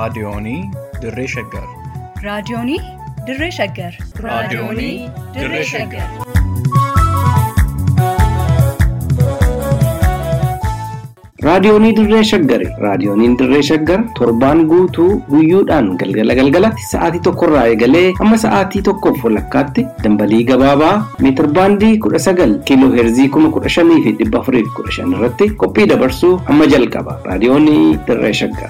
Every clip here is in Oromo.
Raadiyoonii Dirree Shaggar. Raadiyoonii Dirree Shaggar. Raadiyoonii Dirree Shaggar. Raadiyoonii Dirree Shaggari. Raadiyooniin Dirree Shaggar torbaan guutuu guyyoodhaan galgala galgalatti sa'aatii tokkorraa eegalee hamma sa'aatii tokkoof walakkaatti dambalii gabaabaa meetir baandii kudha sagal kiiloo heerzii kuma kudha shanii fi dhibba afurii fi kudha shan irratti qophii dabarsuu hamma jalqaba. Raadiyoonii Dirree Shaggar.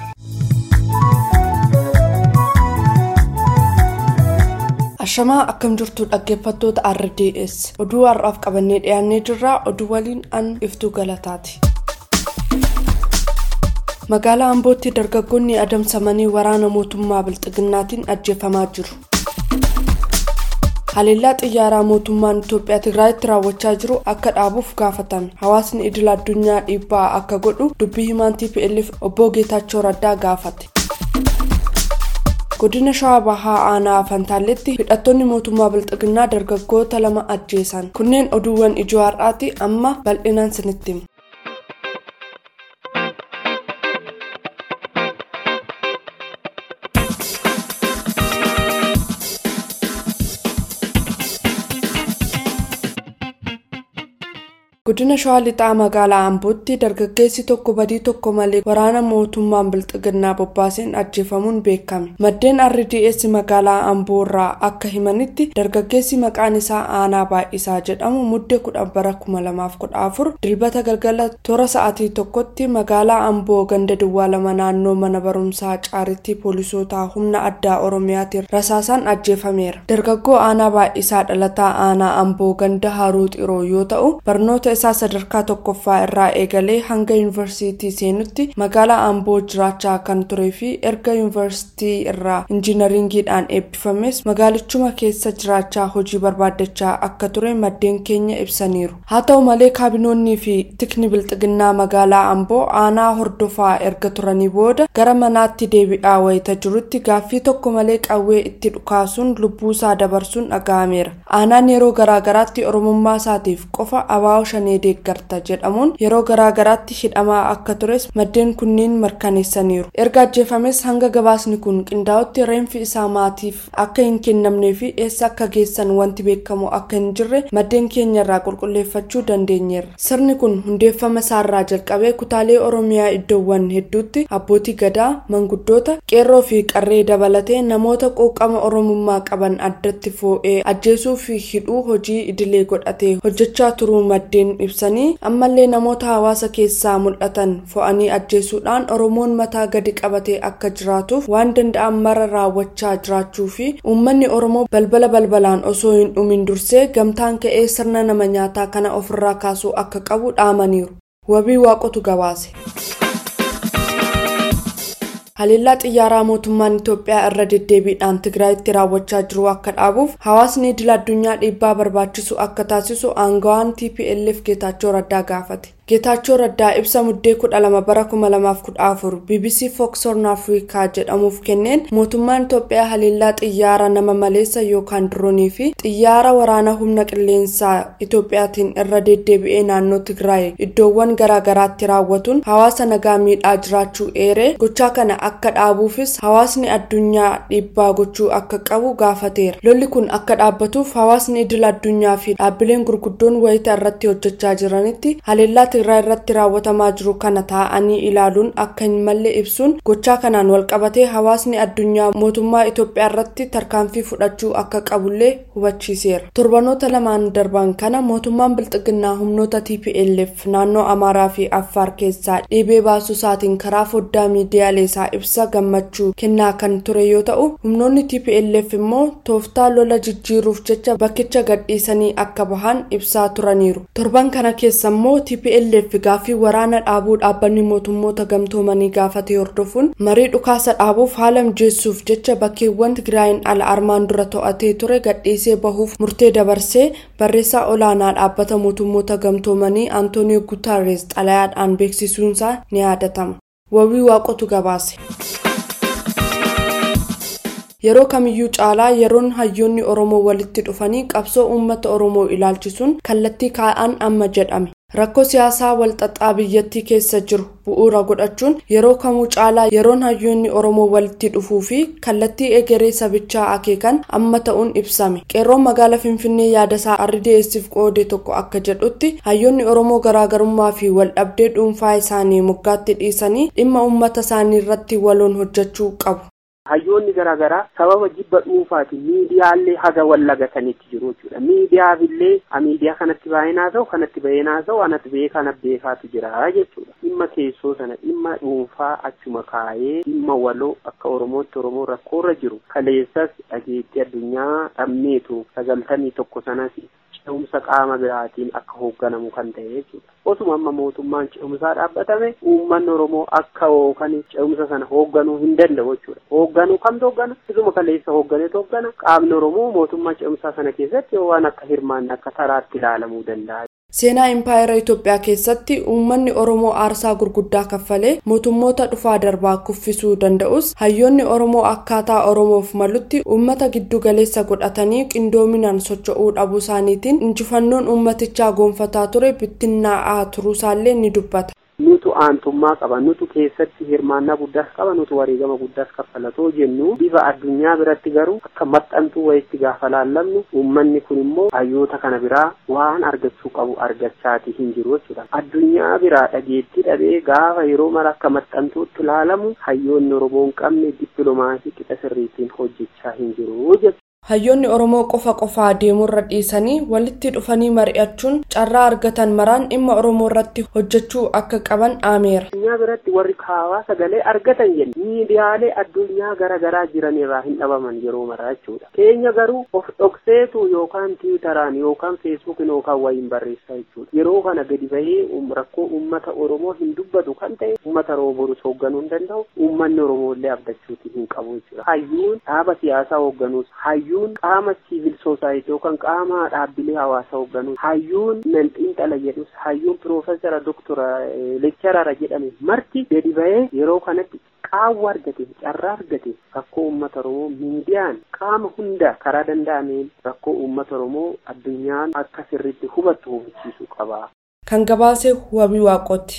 Ashamaa akkam jirtu dhaggeeffattoota RDS oduu har'aaf qabannee dhiyaannee jirra oduu waliin an iftuu galataati. Magaalaa Ambootti dargaggoonni adamsamanii waraana mootummaa Bilxiginnaatiin ajjeefamaa jiru. Haleellaa xiyyaaraa mootummaan Itoophiyaa Tigraayitti raawwachaa jiru akka dhaabuuf gaafatame. Hawaasni idil addunyaa dhiibbaa akka godhu dubbii himaan TPLF obbo Geetaachoo Raddaa gaafate. Godina Shawaa Bahaa Aanaa Fantaalletti hidhattoonni mootummaa Bilxiginnaa dargaggoota lama ajjeesan. Kunneen oduuwwan ijoo har'aati amma bal'inaan sinitti himu. Godina Shawaa Lixaa magaalaa Ambootti dargaggeessi tokko badii tokko malee waraana mootummaan Bilxiginnaa bobbaaseen ajjeefamuun beekame. Maddeen RDS magaalaa Amboo irraa akka himanitti dargaggeessi maqaan isaa Aanaa Baay'isaa jedhamu muddee kudhan bara kuma lamaaf kudha afur dilbata galgala toora sa'aatii tokkotti magaalaa Amboo ganda duwwaa lama naannoo mana barumsaa caaritti poolisootaa humna addaa Oromiyaatiin rasaasaan ajjeefameera. Dargaggoo Aanaa Baay'isaa dhalataa Aanaa Amboo ganda Haruu Xiroo yoo ta'u barnoota isaa sadarkaa tokkoffaa irraa eegalee hanga yuunivarsiitii seenutti magaalaa amboo jiraachaa kan turee fi erga yuunivarsiitii irraa injiinaringiidhaan eebbifames magaalichuma keessa jiraachaa hojii barbaaddachaa akka ture maddeen keenya ibsaniiru haa ta'u malee kaabinoonnii fi tikni bilxiginnaa magaalaa amboo aanaa hordofaa erga turanii booda gara manaatti deebi'aa wayita jirutti gaaffii tokko malee qawwee itti dhukaasuun lubbuusaa dabarsuun dhaga'ameera aanaan yeroo garaagaraatti oromummaa isaatiif qofa abaa'oo shan shanii deeggarta jedhamuun yeroo garaagaraatti hidhamaa akka tures maddeen kunniin mirkaneessaniiru erga ajjeefames hanga gabaasni kun qindaa'utti reenfi isaa maatiif akka hin kennamnee fi eessa akka geessan wanti beekamu akka hin jirre maddeen keenya irraa qulqulleeffachuu dandeenyeerra sirni kun hundeeffama isaarraa jalqabee kutaalee oromiyaa iddoowwan hedduutti abbootii gadaa manguddoota qeerroo fi qarree dabalatee namoota quuqama oromummaa qaban addatti foo'ee ajjeesuu fi hidhuu hojii idilee godhatee hojjechaa turuu maddeen ibsanii ammallee namoota hawaasa keessaa mul'atan fo'anii ajjeesuudhaan oromoon mataa gadi qabatee akka jiraatuuf waan danda'an mara raawwachaa jiraachuu fi uummanni oromoo balbala balbalaan osoo hin dhumin dursee gamtaan ka'ee sirna nama nyaataa kana ofirraa kaasuu akka qabu dhaamaniiru wabii waaqotu gabaase. haleellaa xiyyaaraa mootummaan itoophiyaa irra deddeebiidhaan tigraayitti raawwachaa jiru akka dhaabuuf hawaasni idil addunyaa dhiibbaa barbaachisu akka taasisu aangawaan tplf geetaachoo raddaa gaafate geetaachoo raddaa ibsa muddee kudha lama bara kuma lamaaf kudha afur bbc fox horn afrikaa jedhamuuf kenneen mootummaan itoophiyaa haleellaa xiyyaara nama maleessa yookaan diroonii fi xiyyaara waraana humna qilleensaa itoophiyaatiin irra deddeebi'ee naannoo tigraay iddoowwan garaagaraatti raawwatuun hawaasa nagaa miidhaa jiraachuu eeree gochaa kana akka dhaabuufis hawaasni addunyaa dhiibbaa gochuu akka qabu gaafateera lolli kun akka dhaabbatuuf hawaasni idil addunyaa fi dhaabbileen gurguddoon wayita irratti hojjechaa jiranitti haleellaa tigraay irratti raawwatamaa jiru kana taa'anii ilaaluun akka hin malle ibsuun gochaa kanaan walqabatee hawaasni addunyaa mootummaa itoophiyaa irratti tarkaanfii fudhachuu akka qabullee hubachiiseera torbanoota lamaan darban kana mootummaan bilxiginnaa humnoota tplf naannoo amaaraa fi affaar keessaa dhiibee baasuu isaatiin karaa foddaa miidiyaalee isaa ibsa gammachuu kennaa kan ture yoo ta'u humnoonni tplf immoo tooftaa lola jijjiiruuf jecha bakkicha gadhiisanii akka bahan ibsaa turaniiru torban kana keessa immoo tplf gaaffii waraana dhaabuu dhaabbanni mootummoota gamtoomanii gaafatee hordofuun marii dhukaasa dhaabuuf haala mijeessuuf jecha bakkeewwan tigraayin ala armaan dura to'atee ture gadhiisee bahuuf murtee dabarsee barreessaa olaanaa dhaabbata mootummoota gamtoomanii antoonio gutaarees xalayaadhaan beeksisuunsaa ni yaadatama wabii waaqotu gabaase. yeroo kamiyyuu caalaa yeroon hayyoonni oromoo walitti dhufanii qabsoo uummata oromoo ilaalchisuun kallattii kaa'an amma jedhame rakkoo siyaasaa walxaxaa biyyattii keessa jiru bu'uura godhachuun yeroo kamuu caalaa yeroon hayyoonni oromoo walitti dhufuu fi kallattii egeree sabichaa akeekan amma ta'uun ibsame qeerroon magaala finfinnee yaadasaa ardi'eessiif qoode tokko akka jedhutti hayyoonni oromoo garaagarummaa fi waldhabdee dhuunfaa isaanii moggaatti dhiisanii dhimma uummata isaanii irratti waloon hojjechuu qabu. hayyoonni garaagaraa sababa jibba dhuunfaatiin miidiyaallee haga wallagatanitti jiru jechuudha miidiyaafillee miidiyaa kanatti baay'inaa ta'u kanatti baay'inaa ta'u anatti beekaa kana beekaatu jira jechuudha dhimma keessoo sana dhimma dhuunfaa achuma kaayee dhimma waloo akka oromootti oromoo rakkoorra jiru kaleessas dhageettii addunyaa dhabmeetu sagaltamii tokko sanas ce'umsa qaama biraatiin akka hoogganamu kan ta'e jechuudha. Osuma amma mootummaan ce'umsaa dhaabbatame uummanni Oromoo akka yookaan ce'umsa sana hoogganuu hin danda'u jechuudha. Hoogganuu kamtu hooggana? Isuma kaleessa hoogganeetu hooggana. Qaamni Oromoo mootummaa ce'umsaa sana keessatti waan akka hirmaanne akka taraatti ilaalamuu danda'a. seenaa impaayera itoophiyaa keessatti uummanni oromoo aarsaa gurguddaa kaffalee mootummoota dhufaa darbaa kuffisuu danda'us hayyoonni oromoo akkaataa oromoof malutti uummata giddu galeessa godhatanii qindoominaan socho'uu dhabuu isaaniitiin injifannoon uummatichaa goonfataa ture bittinnaa'aa turuusaallee ni dubbata. nutu aantummaa qaba nutu keessatti hirmaannaa guddaas qaba nutu wareegama guddaas kaffalatoo jennu bifa addunyaa biratti garuu akka maxxantuu wayitti gaafa laallamnu uummanni kun immoo hayyoota kana biraa waan argachuu qabu argachaati hin jiru jechuudha addunyaa biraa dhageettii dhabee gaafa yeroo mara akka maxxantuutti ilaalamu hayyoonni oromoo hin qabne dippiloomaasii qixa sirriitiin hojjechaa hin jiru jechuudha. hayyoonni oromoo qofa qofaa deemurra dhiisanii walitti dhufanii mari'achuun carraa argatan maraan dhimma oromoo irratti hojjechuu akka qaban dhaameera. addunyaa biratti warri kaawaa sagalee argatan jenna miidiyaalee addunyaa garaagaraa jiran irraa hin dhabaman yeroo maraa jechuudha keenya garuu of dhokseetu yookaan tiwitaraan yookaan feesbuukiin yookaan wayiin barreessaa jechuudha yeroo kana gadi bahee rakkoo uummata oromoo hin dubbatu kan ta'e uummata oromoo borus hoogganuu hin danda'u uummanni oromoo illee abdachuuti hin qabu jechuudha hayyuun dhaaba siyaasaa hoogganuus hayyuu hayyuun qaama siivil soosaayitii yookaan qaama dhaabbilee hawaasaa hoogganuu hayyuun nan xiinxala jedhus hayyuun piroofeesara doktora lekcharara jedhame marti gadi ba'ee yeroo kanatti qaawwa argate carraa argate rakkoo uummata oromoo miidiyaan qaama hunda karaa danda'ameen rakkoo uummata oromoo addunyaan akka sirriitti hubattu hubachiisuu qaba. kan gabaase wabii waaqooti.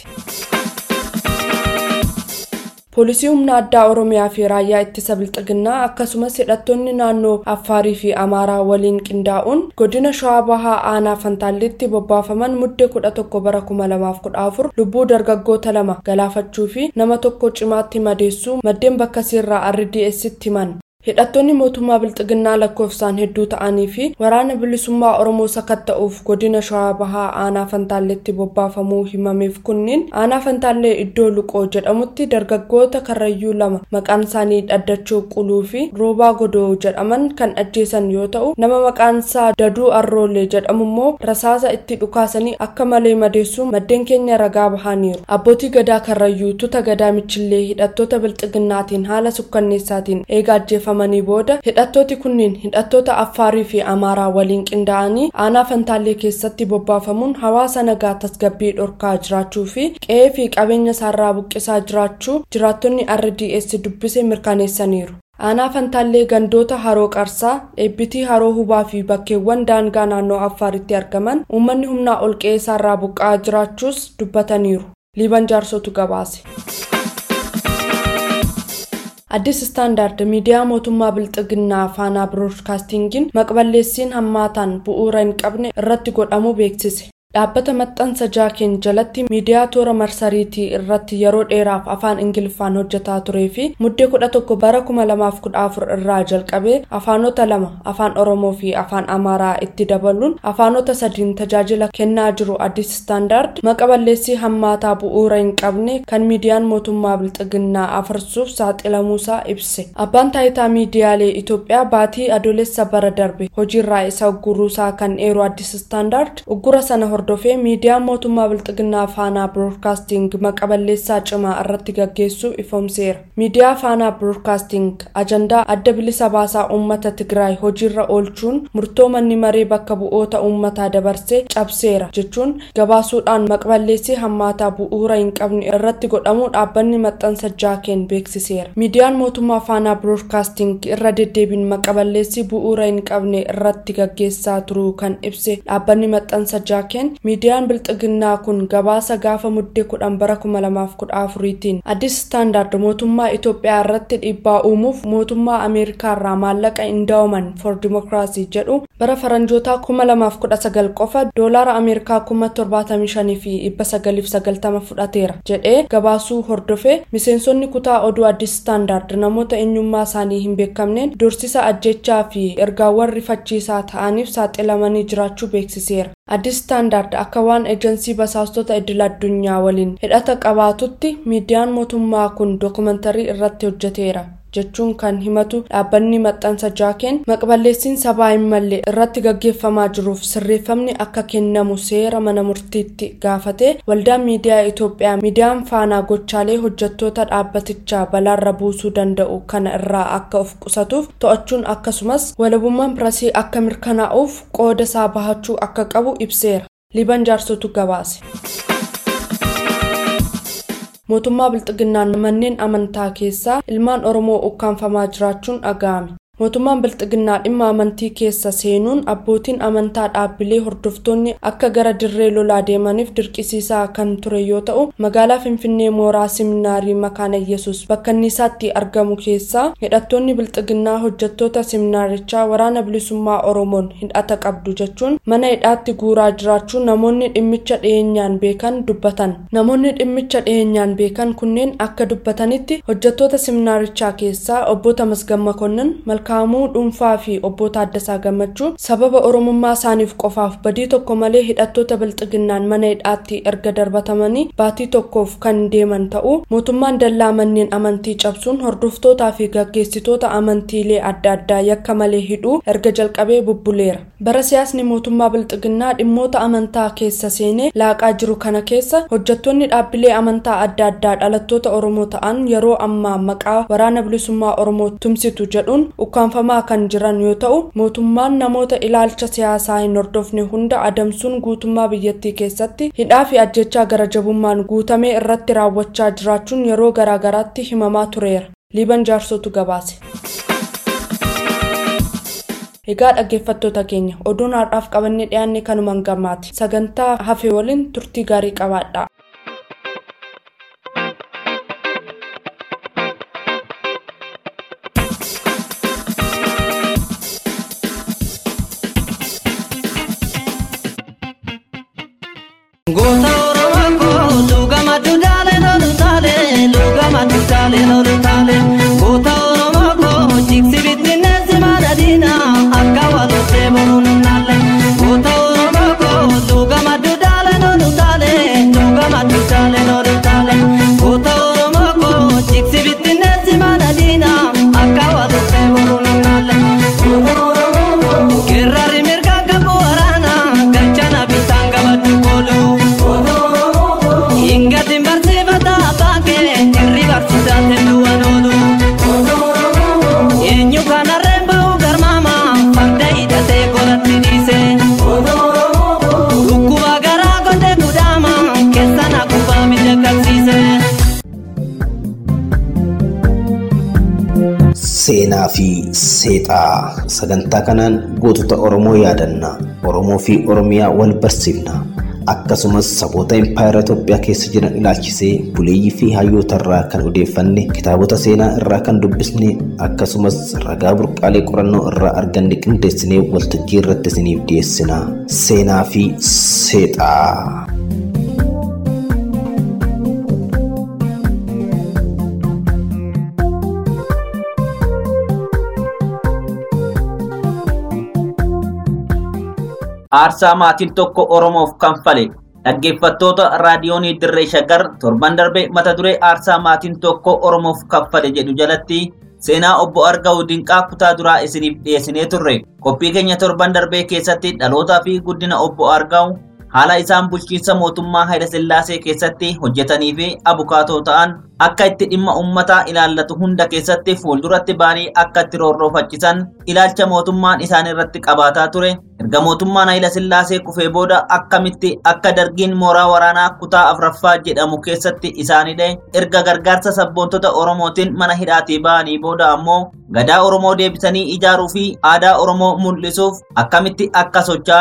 poolisii humna addaa oromiyaa fi raayyaa ittisa bilxiginnaa akkasumas hidhattoonni naannoo affaarii fi amaaraa waliin qindaa'uun godina shawaa bahaa aanaa fantaallitti bobbaafaman muddee kudha tokko bara kuma lamaaf kudha afur lubbuu dargaggoota lama galaafachuu fi nama tokko cimaatti madeessuu maddeen bakka sirraa rdsitti himan hidhattoonni mootummaa bilxiginnaa lakkoofsaan hedduu ta'anii fi waraana bilisummaa oromoo sakatta'uuf godina shawaa bahaa aanaa fantaalletti bobbaafamuu himameef kunniin aanaa fantaallee iddoo luqoo jedhamutti dargaggoota karrayyuu lama maqaan isaanii dhaddachoo quluu fi roobaa godoo jedhaman kan ajjeesan yoo ta'u nama maqaan isaa daduu arroolee jedhamu immoo rasaasa itti dhukaasanii akka malee madeessuun maddeen keenya ragaa bahaniiru abbootii gadaa karrayyuu tuta gadaa michillee hidhattoota bilxiginnaatiin haala sukkanneessaatiin eega ajjeefamanii booda hidhattooti kunniin hidhattoota affaarii fi amaaraa waliin qindaa'anii aanaa fantaallee keessatti bobbaafamuun hawaasa nagaa tasgabbii dhorkaa jiraachuu fi qe'ee fi qabeenya isaarraa buqqisaa jiraachuu jiraattonni rds dubbise mirkaneessaniiru. aanaa fantaallee gandoota haroo qarsaa eebbitii haroo hubaa fi bakkeewwan daangaa naannoo affaaritti argaman uummanni humnaa ol qe'ee isaarraa buqqa'aa jiraachuus dubbataniiru liiban jaarsotu gabaase. addis istaandaard miidiyaa mootummaa bilxiginnaa faanaa biroodkaastingiin maqballeessiin hammaataan bu'uura hin qabne irratti godhamu beeksise dhaabbata maxxansa jaakeen jalatti miidiyaa toora marsariitii irratti yeroo dheeraaf afaan ingiliffaan hojjetaa turee fi muddee kudha tokko bara kuma lamaaf kudha afur irraa jalqabee afaanota lama afaan oromoo fi afaan amaaraa itti dabaluun afaanota sadiin tajaajila kennaa jiru addis istaandaard maqaballeessii hammaataa bu'uura hin qabne kan miidiyaan mootummaa bilxiginnaa afarsuuf saaxilamuusaa ibse abbaan taayitaa miidiyaalee itoophiyaa baatii adoolessa bara darbe hojiirraa isa ugguruusaa kan eeru addis istaandaard uggura sana hordofee miidiyaan mootummaa bilxiginnaa faanaa biroodkaasting maqaballeessaa cimaa irratti gaggeessuu ifoomseera miidiyaa faanaa biroodkaasting ajandaa adda bilisa baasaa uummata tigraay hojiirra oolchuun murtoo manni maree bakka bu'oota uummataa dabarsee cabseera jechuun gabaasuudhaan maqaballeessii hammaataa bu'uura hin qabne irratti godhamuu dhaabbanni maxxansa jaakeen beeksiseera miidiyaan mootummaa faanaa biroodkaasting irra deddeebiin maqaballeessii bu'uura hin qabne irratti gaggeessaa turuu kan ibse dhaabbanni maxxansa jaakeen ilaaleen miidiyaan bilxiginnaa kun gabaasa gaafa muddee kudhan bara kuma lamaaf kudha afuriitiin addis istaandaard mootummaa itoophiyaa irratti dhiibbaa uumuuf mootummaa ameerikaa irraa maallaqa indaawoman for dimokiraasii jedhu bara faranjootaa kuma lamaaf kudha sagal qofa doolaara ameerikaa kuma torbaatamii shanii fi dhibba sagaliif sagaltama fudhateera jedhee gabaasuu hordofee miseensonni kutaa oduu addis istaandaard namoota eenyummaa isaanii hin beekamneen dursisa ajjechaa fi ergaawwan rifachiisaa ta'aniif saaxilamanii jiraachuu beeksiseera. addis istaandaard akka waan eejensii basaastota idil addunyaa waliin hidhata qabaatutti miidiyaan mootummaa kun dookumantarii irratti hojjeteera. jechuun kan himatu dhaabbanni maxxansa jaakeen maqballeessiin sabaa hin malle irratti gaggeeffamaa jiruuf sirreeffamni akka kennamu seera mana murtiitti gaafatee waldaan miidiyaa itoophiyaa miidiyaan faanaa gochaalee hojjettoota dhaabbatichaa balaarra buusuu danda'u kana irraa akka of qusatuuf to'achuun akkasumas walabummaan pirasii akka mirkanaa'uuf qooda isaa bahachuu akka qabu ibseera liban jaarsotu gabaase. mootummaa bilxiginnaan manneen amantaa keessaa ilmaan oromoo ukkaanfamaa jiraachuun dhaga'ame mootummaan bilxiginnaa dhimma amantii keessa seenuun abbootiin amantaa dhaabbilee hordoftoonni akka gara dirree lolaa deemaniif dirqisiisaa kan ture yoo ta'u magaalaa finfinnee mooraa siminaarii makaana yesus bakka innisaatti argamu keessaa hidhattoonni bilxiginnaa hojjettoota siminaarichaa waraana bilisummaa oromoon hidhata qabdu jechuun mana hidhaatti guuraa jiraachuu namoonni dhimmicha dhiyeenyaan beekan dubbatan namoonni dhimmicha dhiyeenyaan beekan kunneen akka dubbatanitti hojjettoota siminaarichaa keessaa obbo Tamasgam Makonnin malkaamuu dhuunfaa fi obbo Taaddasaa Gammachuu sababa oromummaa isaaniif qofaaf badii tokko malee hidhattoota bilxiginnaan mana hidhaatti erga darbatamanii baatii tokkoof kan deeman ta'uu mootummaan dallaa manneen amantii cabsuun hordoftootaa fi gaggeessitoota amantiilee adda addaa yakka malee hidhuu erga jalqabee bubbuleera bara siyaasni mootummaa bilxiginnaa dhimmoota amantaa keessa seenee laaqaa jiru kana keessa hojjettoonni dhaabbilee amantaa adda addaa dhalattoota oromoo ta'an yeroo ammaa maqaa waraana bilisummaa oromoo tumsitu jedhuun ukkaanfamaa kan jiran yoo ta'u mootummaan namoota ilaalcha siyaasaa hin hordofne hunda adamsuun guutummaa biyyattii keessatti hidhaa fi ajjechaa gara jabummaan guutamee irratti raawwachaa jiraachuun yeroo garaagaraatti himamaa tureera liiban jaarsotu gabaase. egaa dhaggeeffattoota keenya oduun har'aaf qabannee dhiyaanne kanumaan gammaati sagantaa hafe waliin turtii gaarii qabaadha. Goota Oromoo koo luugama dudaalee lolu taalee luugama dudaalee lolu taalee goota Oromoo koo jigsi bittinneessi madadiina akka walotee boruun naalee goota Oromoo koo luugama dudaalee lolu taalee luugama dudaalee lolu taalee goota Oromoo koo jigsi bittinneessi madadiina akka walotee boruun naalee. Kerrari mirga gabu waraana gachana bitanga baddu koolu. Ingatin barsiifata baake irri barsiisate duwwan oolu. Eenyu kanarreen ba'u garmaama farda hidhatee qoratti dhiise. Dhukkuba garaa godhe gudaama keessan akkuma miidhagsiise. Seenaa fi seexaa sagantaa kanaan gootota Oromoo yaadanna Oromoo fi Oromiyaa wal barsiifna akkasumas saboota impaayera Itoophiyaa keessa jiran ilaalchisee buleeyyii fi hayyoota irraa kan odeeffanne kitaabota seenaa irraa kan dubbisne akkasumas ragaa burqaalee qorannoo irraa arganne qindeessinee waltajjii irratti isiniif dhiyeessina seenaa fi seexaa. aarsaa maatiin tokko oromoof kanfale dhaggeeffattoota raadiyoonii dirree shaggar torban darbe mata duree aarsaa maatiin tokko oromoof kanfale jedhu jalatti seenaa obbo argaa'u dinqaa kutaa duraa isiniif dhiyeessinee turre qophii keenya torban darbee keessatti dhalootaa fi guddina obbo argaa'u haala isaan bulchiinsa mootummaa Hayila Sillaasee keessatti hojjetanii fi abukaatoo ta'an akka itti dhimma uummataa ilaallatu hunda keessatti fuulduratti ba'anii akka itti roorroofachisan ilaalcha mootummaan isaan irratti qabaataa ture erga mootummaan Hayila Sillaasee kufee booda akkamitti akka dargiin mooraa waraanaa kutaa afraffaa jedhamu keessatti isaanidhe erga gargaarsa sabboontota Oromootiin mana hidhaatii ba'anii booda ammoo gadaa Oromoo deebisanii ijaaruu fi aadaa Oromoo mul'isuuf akkamitti akka socho'an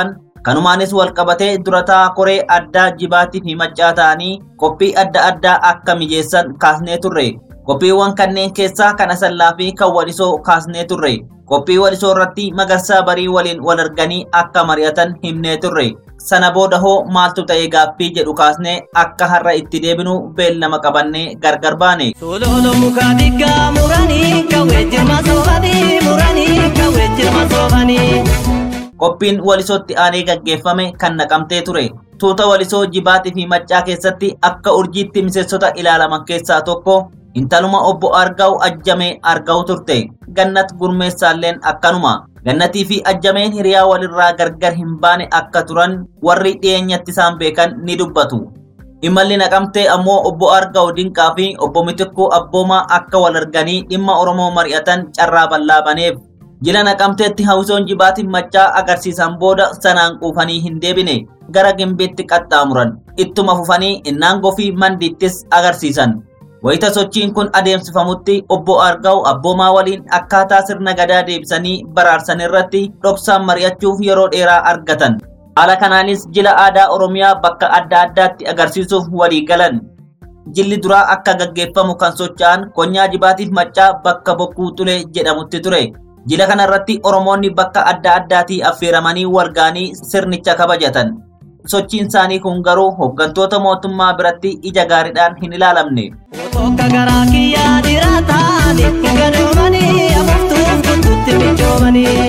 Kanumaanis walqabatee durataa koree addaa jibaatii fi maccaa ta'anii qophii adda addaa akka mijeessan kaasnee turre. Qophiiwwan kanneen keessaa kan asallaa fi kan walisoo kaasnee turre. Qophii walisoo irratti magarsaa barii waliin wal arganii akka mari'atan himnee turre. Sana booda hoo maaltu ta'ee gaaffii jedhu kaasnee akka har'a itti deebinu beellama qabannee gargar baane. Sololo muka diggaa muranii kawwee jirma soofanii muranii kawwee jirma soofanii. Qophiin walisootti aanee gaggeeffame kan naqamtee ture. Tuuta walisoo jibaatii fi maccaa keessatti akka urjiitti miseensota ilaalaman keessaa tokko intaluma obbo Argaa'u ajjamee argaa'u turte. Gannat gurmeessaalleen akkanuma. Gannatii fi ajjameen hiriyaa walirraa gargar hin baane akka turan warri dhiyeenyatti isaan beekan ni dubbatu. Imalli naqamtee ammoo obbo Argaa'u Dinqaa fi obbo Mitikkuu Abboomaa akka wal arganii dhimma Oromoo mari'atan carraa bal'aa baneef. Jila naqamteetti hawwisoon jibaatiin maccaa agarsiisan booda sanaan quufanii hin deebine. Gara gimbiitti qaxxaamuran. Ittuma fufanii innaangoo fi mandiittis agarsiisan. Wayita sochiin kun adeemsifamutti obbo Argaa'u abboomaa waliin akkaataa sirna gadaa deebisanii baraarsan irratti dhoksaan mari'achuuf yeroo dheeraa argatan. Haala kanaanis jila aadaa Oromiyaa bakka adda addaatti agarsiisuuf walii galan. Jilli duraa akka gaggeeffamu kan socho'an konyaa jibaatiif maccaa bakka bokkuu xulee jedhamutti ture. Jila kanarratti Oromoonni bakka adda addaatii affeeramanii walga'anii sirnicha kabajatan. Sochiin isaanii kun garuu hooggantoota mootummaa biratti ija gaariidhaan hin ilaalamne. Tokko garaa kiyyaa diraataani gadoomanii afuuftuuf tuttutti michoomanii.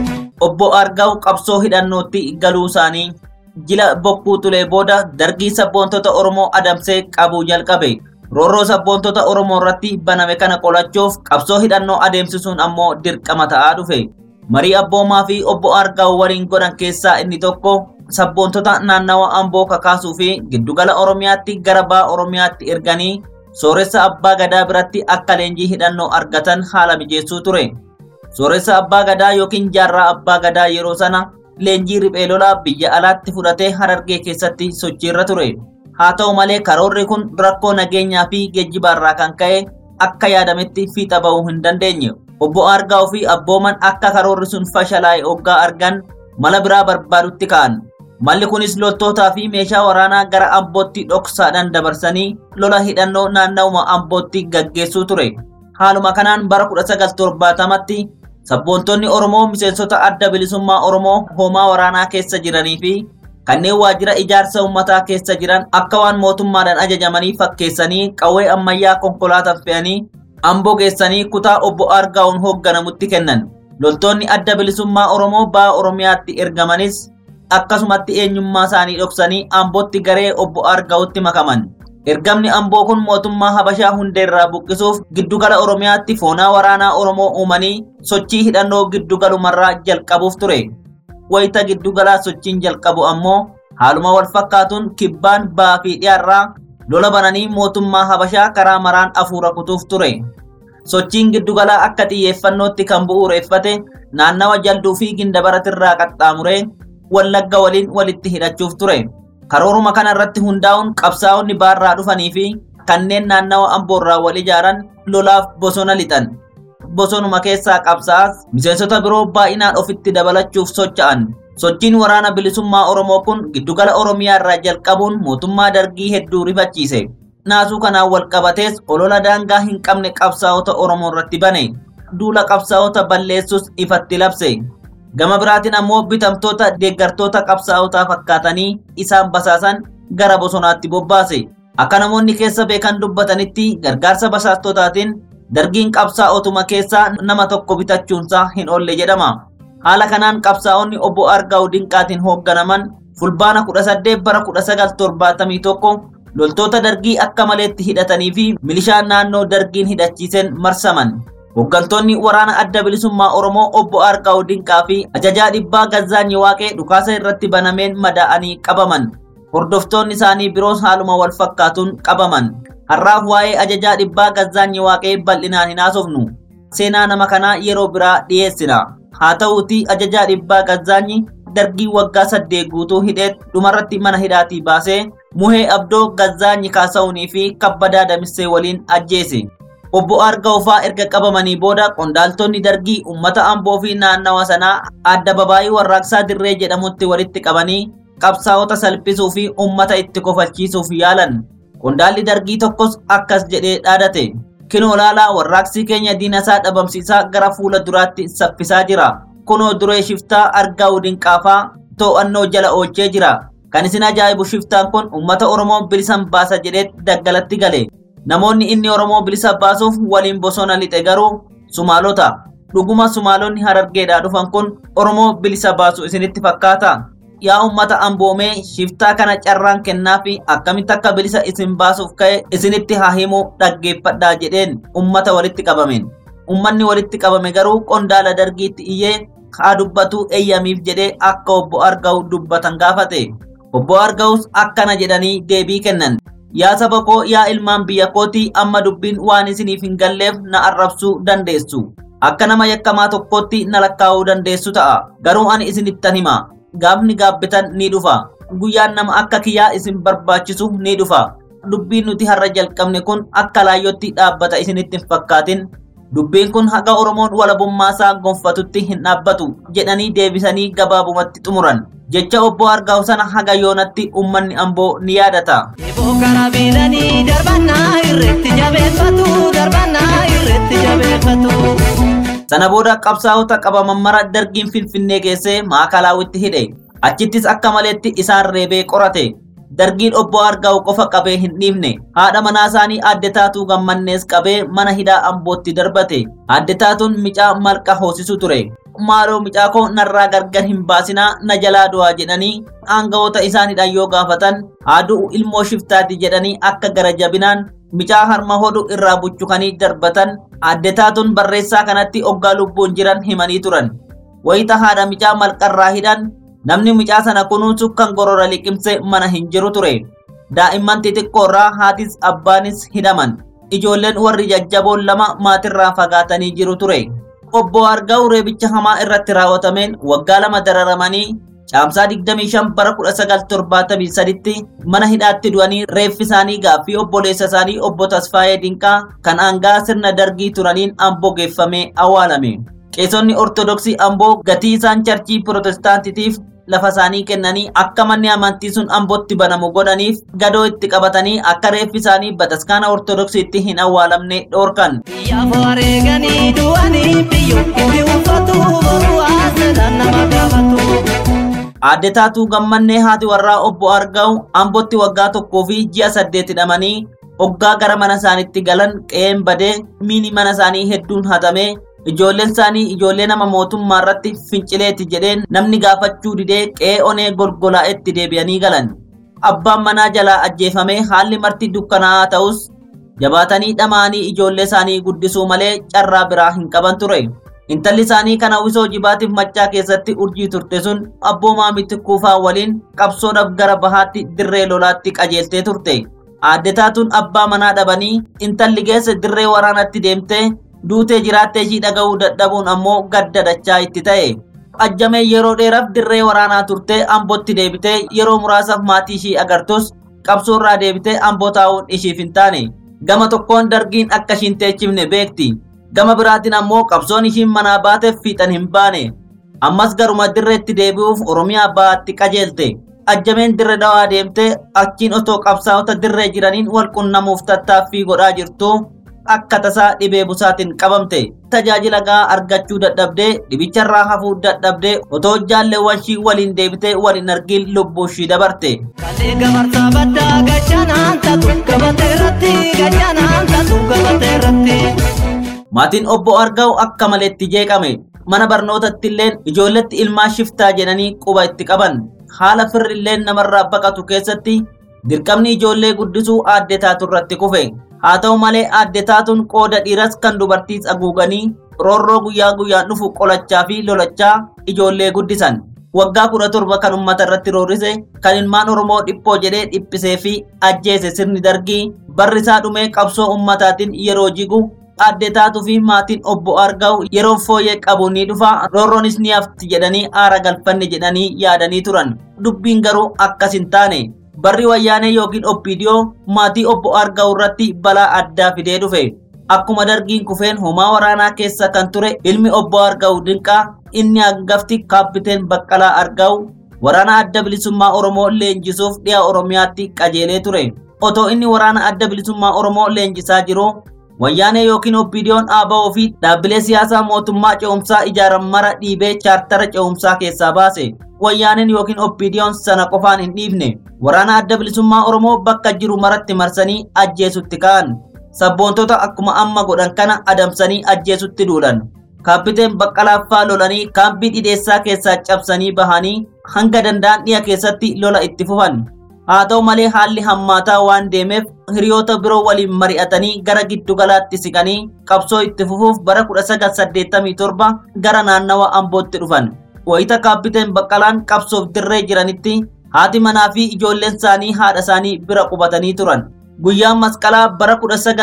Obbo Argaa'u qabsoo hidhannootti galuu isaanii jila bokkuu xulee booda dargii sabboontota Oromoo adamsee qabuu jalqabe. Roorroo sabboontota Oromoo irratti baname kana qolachuuf qabsoo hidhannoo adeemsisuun ammoo dirqama ta'aa dhufe. Marii abboomaa fi obbo Argaa'u waliin godhan keessaa inni tokko sabboontota naannawa Amboo kakaasuu fi giddugala Oromiyaatti gara ba'a Oromiyaatti erganii sooressa abbaa gadaa biratti akka leenjii hidhannoo argatan haala mijeessuu ture. Sooressa abbaa gadaa yookiin jaarraa abbaa gadaa yeroo sana leenjii riphee lolaa biyya alaatti fudhatee harargee keessatti sochiirra ture. Haa ta'u malee karoorri kun rakkoo nageenyaa fi geejjibaarraa kan ka'e akka yaadametti fiixa ba'uu hin dandeenye. Obbo Argaa'u fi abbooman akka karoorri sun fashalaa'e oggaa argan mala biraa barbaadutti ka'an. Malli kunis loltootaa fi meeshaa waraanaa gara Ambootti dhoksaadhaan dabarsanii lola hidhannoo naannawuma Ambootti gaggeessuu ture. Haaluma kanaan bara 1970tti sabboontonni Oromoo miseensota adda bilisummaa Oromoo hoomaa waraanaa keessa jiranii fi kanneen waajjira ijaarsa uummataa keessa jiran akka waan mootummaadhaan ajajamanii fakkeessanii qawwee ammayyaa konkolaataan fe'anii Amboo geessanii kutaa obbo Argaa'uun hoogganamutti kennan. Loltoonni adda bilisummaa Oromoo ba'a Oromiyaatti ergamanis akkasumatti eenyummaa isaanii dhoksanii Ambootti garee obbo Argaa'utti makaman. Ergamni Amboo kun mootummaa Habashaa hundeerraa buqqisuuf giddugala Oromiyaatti foonaa waraanaa Oromoo uumanii sochii hidhannoo giddugalumarraa jalqabuuf ture. Wayita giddugalaa sochiin jalqabu ammoo haaluma wal fakkaatuun kibbaan ba'aa fi dhiyaarraa lola bananii mootummaa Habashaa karaa maraan afuura kutuuf ture. Sochiin giddugalaa akka xiyyeeffannootti kan bu'uureeffate naannawa jalduu fi gindabaratirraa qaxxaamuree wallagga waliin walitti hidhachuuf ture. Karooruma kana irratti hundaa'uun qabsaa'onni baarraa dhufanii fi kanneen naannawa amboorraa wal ijaaran lolaaf bosona lixan. Bosonuma keessaa qabsaa'as miseensota biroo baay'inaan ofitti dabalachuuf socho'an. Sochiin waraana bilisummaa Oromoo kun giddugala Oromiyaa irraa jalqabuun mootummaa dargii hedduu rifachiise. Naasuu kanaan wal qabatees olola daangaa hin qabne qabsaa'ota Oromoo irratti bane. Duula qabsaa'ota balleessus ifatti labse. Gama biraatiin ammoo bitamtoota deeggartoota qabsaa'otaa fakkaatanii isaan basaasan gara bosonaatti bobbaase. Akka namoonni keessa beekan dubbatanitti gargaarsa basaastotaatiin dargiin qabsaa'otuma keessaa nama tokko bitachuunsaa hin oolle jedhama. Haala kanaan qabsaa'onni obbo Argaa'u Dinqaatiin hoogganaman fulbaana 18 bara 1971 loltoota dargii akka maleetti hidhatanii fi milishaan naannoo dargiin hidhachiisen marsaman. Hooggantoonni waraana adda bilisummaa Oromoo obbo Argaa'u Dinqaa fi ajajaa dhibbaa Gazzaanyi Waaqee dhukaasa irratti banameen madaa'anii qabaman. Hordoftoonni isaanii biroos haaluma wal fakkaatuun qabaman. Har'aaf waa'ee ajajaa dhibbaa Gazzaanyi Waaqee bal'inaan hin haasofnu. Seenaa nama kanaa yeroo biraa dhiyeessina. Haa ta'uutii ajajaa dhibbaa Gazzaanyi dargii waggaa saddeet guutuu hidheet dhumarratti mana hidhaatii baasee Muhee Abdoo Gazzaanyi Kaasa'uunii fi Kabbadaa Damissee waliin ajjeese. obbo Argaa'ufaa erga qabamanii booda qondaaltonni dargii uummata amboo fi naannawa sanaa adda babaayii warraaqsaa dirree jedhamutti walitti qabanii qabsaa'ota salphisuu fi uummata itti kofalchiisuuf yaalan. Qondaalli dargii tokkos akkas jedhee dhaadate. Kinoo laalaa warraaqsi keenya diinasaa dhabamsiisaa gara fuula duraatti saffisaa jira. Kunoo duree shiftaa argaa dinqaafaa to'annoo jala oolchee jira. Kan isin ajaa'ibu shiftaan kun uummata Oromoo bilisan baasa jedhee daggalatti gale. Namoonni inni Oromoo bilisa baasuuf waliin bosona lixe garuu Sumaalota. Dhuguma Sumaalonni harargeedhaa dhufan kun Oromoo bilisa baasu isinitti fakkaata. Yaa uummata amboomee shiftaa kana carraan kennaa fi akkamitti akka bilisa isin baasuuf ka'e isinitti haa himu dhaggeeffadhaa jedheen uummata walitti qabameen. Uummanni walitti qabame garuu qondaala dargiitti iyyee haa dubbatu eeyyamiif jedhee akka obbo Argaa'u dubbatan gaafate. Obbo Argaa'us akkana jedhanii deebii kennan. Yaa saba koo yaa ilmaan biyya kootii amma dubbiin waan isiniif hin galleef na arrabsuu dandeessu. Akka nama yakkamaa tokkootti na lakkaa'uu dandeessu ta'a. Garuu ani isinittan hima. Gaafni gaabbitan ni dhufa. Guyyaan nama akka kiyyaa isin barbaachisu ni dhufa. Dubbiin nuti har'a jalqabne kun akka laayyootti dhaabbata isinitti hin fakkaatin. Dubbiin kun haga Oromoon walabummaasaa gonfatutti hin dhaabbatu jedhanii deebisanii gabaabumatti xumuran. Jecha obbo Argaa'u sana haga yoonatti uummanni amboo ni yaadata. Eeboo kana biilanii darbannaa irratti jabeeffatu darbannaa irratti jabeeffatu. Sana booda qabsaa'ota qabaman mara dargiin Finfinnee geessee maakalaawwitti hidhe. Achittis akka maleetti isaan reebee qorate. Dargiin obbo Argaa'u qofa qabee hin dhiifne. Haadha manaa isaanii adde taatuu gammannees qabee mana hidhaa ambootti darbate. Adde taatuun micaa malqa hoosisu ture. Maaloo micaa koo narraa gargar hin baasinaa na jalaa du'aa jedhanii aangawoota isaaniidhaan yoo gaafatan haaduu ilmoo shiftaati jedhanii akka gara jabinaan micaa harma hodhu irraa buchukanii darbatan adde taatuun barreessaa kanatti oggaa lubbuun jiran himanii turan. Wayita haadha micaa malqarraa hidhan namni micaa sana kunuunsu kan gorora liqimse mana hin jiru ture. Daa'imman xixiqqoorraa haatis abbaanis hidhaman. Ijoolleen warri jajjaboon lama maatirraa fagaatanii jiru ture. Obbo Argaa'u reebicha hamaa irratti raawwatameen waggaa lama dararamanii caamsaa 25 bara 1973tti mana hidhaatti du'anii reeffi isaanii gaaffii obboleessa isaanii obbo Tasfaayee Dinqaa kan aangaa sirna dargii turaniin amboo geeffamee awwaalame. Qeesonni Ortodoksii amboo gatii isaan charchii Pirotestaantitiif lafa isaanii kennanii akka manni amantii sun ambootti banamu godhaniif gadoo itti qabatanii akka reeffi isaanii bataskaana Ortodoksiitti hin awwaalamne dhoorkan. Biyyaaf wareeganii du'anii biyyoo itti uffatu boruu haasadhaan nama gaafatu. Aadde taatuu gammannee haati warraa obbo Argaa'u ambootti waggaa tokkoo fi ji'a saddeet hidhamanii hoggaa gara mana isaaniitti galan qe'een badee miini mana isaanii hedduun hatamee ijoolleen isaanii ijoollee nama mootummaa irratti fincileeti jedheen namni gaafachuu didee qe'ee onee golgolaa'etti deebi'anii galan. Abbaan manaa jalaa ajjeefamee haalli marti dukkanaa'aa ta'us jabaatanii dhamaanii ijoollee isaanii guddisuu malee carraa biraa hin qaban ture. Intalli isaanii kan hawwisoo jibaatiif maccaa keessatti urjii turte sun abboomaa miti kuufaa waliin qabsoodhaaf gara bahaatti dirree lolaatti qajeeltee turte. Aadde taatuun abbaa manaa dhabanii intalli geesse dirree waraanatti deemtee duutee jiraattee ishii dhaga'uu dadhabuun ammoo gadda dachaa itti ta'e. Ajjamee yeroo dheeraaf dirree waraanaa turtee ambootti deebitee yeroo muraasaaf maatii ishii agartus qabsoorraa deebitee amboo taa'uun ishiif hin taane. Gama tokkoon dargiin akka ishiin teechifne beekti. Gama biraatiin ammoo qabsoon ishiin manaa baateef fiixan hin baane. Ammas garuma dirreetti deebi'uuf Oromiyaa baatti qajeelte. Ajjameen dirre dhawaa deemtee achiin otoo qabsaa'ota dirree jiraniin wal qunnamuuf tattaaffii godhaa jirtu akka tasaa dhibee busaatiin qabamte. Tajaajila gahaa argachuu dadhabdee dhibicharraa hafuu dadhabdee otoo jaalleewwan ishii waliin deebitee wal hin argin lubbuu ishii dabarte. Kalee gamarsaa baddaa gachanaan tatu gabatee irratti gachanaan tatu gabatee irratti. Maatiin obbo Argaa'u akka maleetti jeeqame. Mana barnootatti illeen ijoolletti ilmaa shiftaa jedhanii quba itti qaban. Haala firri illeen namarraa baqatu keessatti dirqamni ijoollee guddisuu aadde taatu irratti kufe. Haa ta'u malee aadde taatuun qooda dhiiras kan dubartiis haguuganii roorroo guyyaa guyyaan dhufu qolachaa fi lolachaa ijoollee guddisan. Waggaa kudha torba kan uummata irratti roorrise kan ilmaan Oromoo dhiphoo jedhee dhiphisee fi ajjeese sirni dargii barri isaa dhumee qabsoo uummataatiin yeroo jigu aadde taatuu fi maatiin obbo Argaa'u yeroo fooyyee qabu ni dhufa roorroonis ni hafti jedhanii aara galfanne jedhanii yaadanii turan. Dubbiin garuu akkas hin taane. Barri wayyaanee yookiin oppiidiyoo maatii obbo Argaa'u irratti balaa addaa fidee dhufe. akkuma dargiin kufeen homaa waraanaa keessa kan ture ilmi obbo Argaa'u Dinqaa inni hangafti kaappiteen Baqqalaa Argaa'u waraana adda bilisummaa Oromoo leenjisuuf dhiya Oromiyaatti qajeelee ture. Otoo inni waraana adda bilisummaa Oromoo leenjisaa jiru wayyaanee yookiin oppiidiyoon ABO fi dhaabbilee siyaasaa mootummaa ce'umsaa ijaaran mara dhiibee chaartara ce'umsaa keessaa baase. Wayyaaneen yookiin oppiidiyoon sana qofaan hin dhiifne waraana adda bilisummaa Oromoo bakka jiru maratti marsanii ajjeesutti ka'an. Sabboontota akkuma amma godhan kana adamsanii ajjeesutti duulan. Kaappiteen Baqqalaaffaa lolanii kaampii dhidheessaa keessaa cabsanii bahanii hanga danda'an dhiya keessatti lola itti fufan. Haa ta'u malee haalli hammaataa waan deemeef hiriyoota biroo waliin mari'atanii gara giddugalaatti siqanii qabsoo itti fufuuf bara 1987 gara naannawa Ambootti dhufan. Wayita kaappiteen Baqqalaan qabsoof dirree jiranitti haati manaa fi ijoolleen isaanii haadha isaanii bira qubatanii turan. Guyyaan masqalaa bara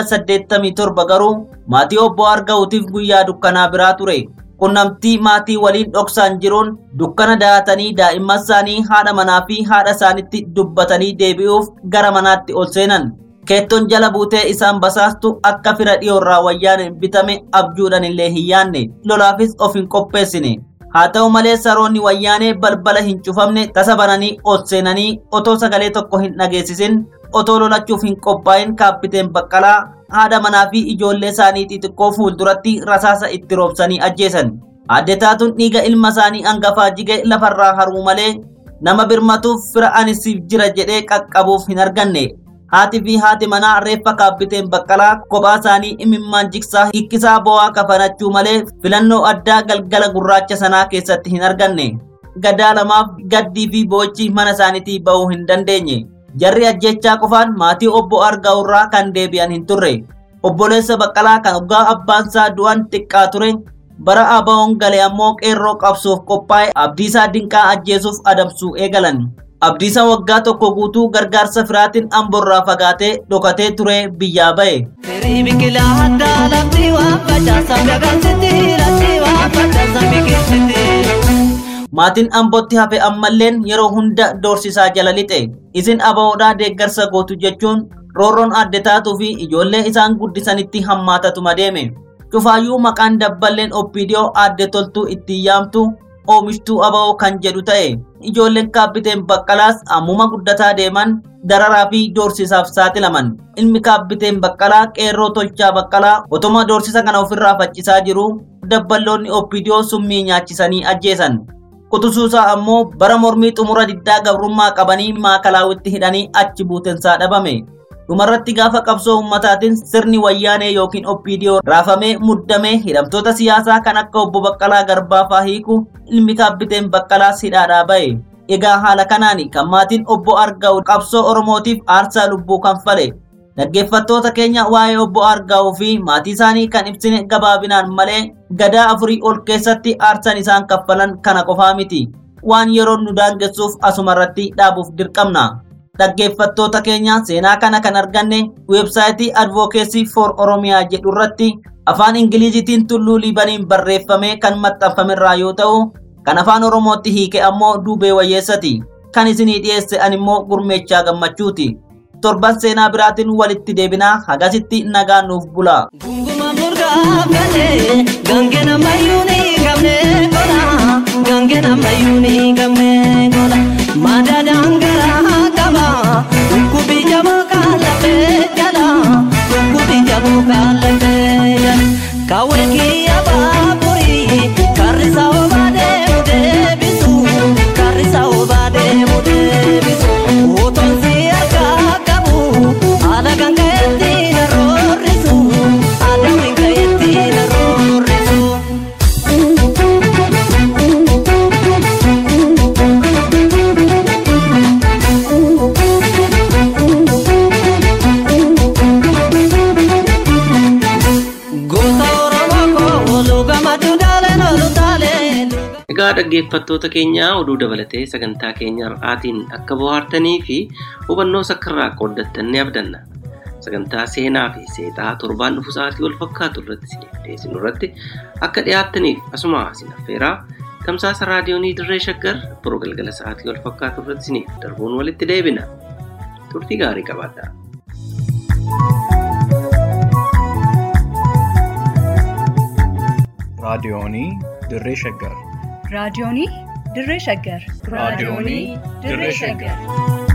1987 garuu maatii obbo Argaa'utiif guyyaa dukkanaa biraa ture. Qunnamtii maatii waliin dhoksaan jiruun dukkana dahatanii daa'imman isaanii haadha manaa fi haadha isaanitti dubbatanii deebi'uuf gara manaatti ol seenan. Keettoon jala buutee isaan basaastu akka fira dhiyoorraa wayyaan bitame abjuudhaan illee hin yaanne lolaafis of hin qopheessine. Haa ta'u malee saroonni wayyaanee balbala hin cufamne tasa bananii ol seenanii otoo sagalee tokko hin dhageessisin otoo lolachuuf hin qophaa'in kaappiteen Baqqalaa haadha manaa fi ijoollee isaanii xixiqqoo fuulduratti rasaasa itti roobsanii ajjeesan. Adde taatuun dhiiga ilma isaanii hangafaa jige lafarraa haruu malee nama birmatuuf fira anisiif jira jedhee qaqqabuuf hin arganne. Haati fi haati manaa reeffa kaappiteen Baqqalaa kophaa isaanii imimmaan jiksaa hikkisaa bo'aa kafanachuu malee filannoo addaa galgala gurraacha sanaa keessatti hin arganne. Gadaa lamaaf gaddii fi boochi mana isaaniitii ba'uu hin dandeenye. Jarri ajjechaa qofaan maatii obbo Argaa'urraa kan deebi'an hin turre. Obboleessa Baqqalaa kan waggaa abbaansaa du'an xiqqaa ture. Bara ABO'n gale ammoo qeerroo qabsoof qophaa'e Abdiisaa Dinqaa ajjeesuuf adamsuu eegalan. Abdiisaa waggaa tokko guutuu gargaarsa firaatiin amborraa fagaatee dhokatee ture biyyaa ba'e. Firii biqilaa addaa lafti waan facaasan dagagsiti lafti waan facaasan biqilchiti. Maatiin ambootti hafe ammalleen yeroo hunda doorsisaa jala lixe. Isin ABO'dhaa deeggarsa gootu jechuun roorroon adde taatuu fi ijoollee isaan guddisanitti hammaatatuma deeme. Cufaayyuu maqaan dabballeen oppiidiyoo adde toltuu ittiin yaamtu oomishtuu ABO kan jedhu ta'e. Ijoolleen kaappiteen Baqqalaas ammuma guddataa deeman dararaa fi doorsisaaf saaxilaman. Ilmi kaappiteen Baqqalaa qeerroo tolchaa Baqqalaa otoma doorsisa kana ofirraa faccisaa jiru dabballoonni oppiidiyoo summii nyaachisanii ajjeesan. Qutusuusaa ammoo bara mormii xumura diddaa gabrummaa qabanii maakalaawwitti hidhanii achi buutensaa dhabame. Dhumarratti gaafa qabsoo ummataatiin sirni wayyaanee yookiin oppiidiyoo raafamee muddamee hidhamtoota siyaasaa kan akka obbo Baqqalaa Garbaafaa hiiku ilmi kaappiteen Baqqalaas hidhaadhaa ba'e. Egaa haala kanaan kan maatiin obbo Argaa'u qabsoo Oromootiif aarsaa lubbuu kanfale. Dhaggeeffattoota keenya waa'ee obbo Argaa'uu fi maatii isaanii kan ibsine gabaabinaan malee gadaa afurii ol keessatti aarsan isaan kaffalan kana qofaa miti. Waan yeroon nu daangessuuf asumarratti dhaabuuf dirqamna. Dhaggeeffattoota keenya seenaa kana kan arganne weebsaayitii Advocacy for Oromiyaa jedhu irratti afaan Ingilizitiin tulluu Liibaniin barreeffamee kan maxxanfamerraa yoo ta'u, kan afaan Oromootti hiike ammoo duubee wayyeessati. Kan isinii dhiyeesse an immoo gurmeechaa gammachuuti. Torban seenaa biraatiin walitti deebinaa hagasitti nagaan nuuf bulaa. Gunguma murgaa galee gangena mayyuuni gamne gola gangena mayyuuni gamne gola madadaan garaa qaba dhukkubi jaboo kaalafee jala dhukkubi jaboo kaalafee jala kaawwee kiyya baaburii karrisa obaa deemu deebisu karrisa obaa deemu deebisu otoon si argaa qabu haala gangayetti na roorrisu haala gangayetti na roorrisu. Goota Oromoo koo luugama dudaaleen olutaaleen. Egaa dhaggeeffattoota keenyaa oduu dabalatee sagantaa keenya har'aatiin akka bohaartanii fi hubannoo sakkarraa qooddattan ni abdanna. Sagantaa seenaa fi seexaa torbaan dhufu sa'aatii wal fakkaatu irratti isiniif dhiyeessinu irratti akka dhiyaattaniif asuma isin affeeraa tamsaasa raadiyoonii dirree shaggar biroo galgala sa'aatii wal fakkaatu irratti isiniif darbuun walitti deebina. Turtii gaarii qabaadhaa. raadiyoonii dirree shaggar raadiyoonii dirree shaggar raadiyoonii dirree shaggar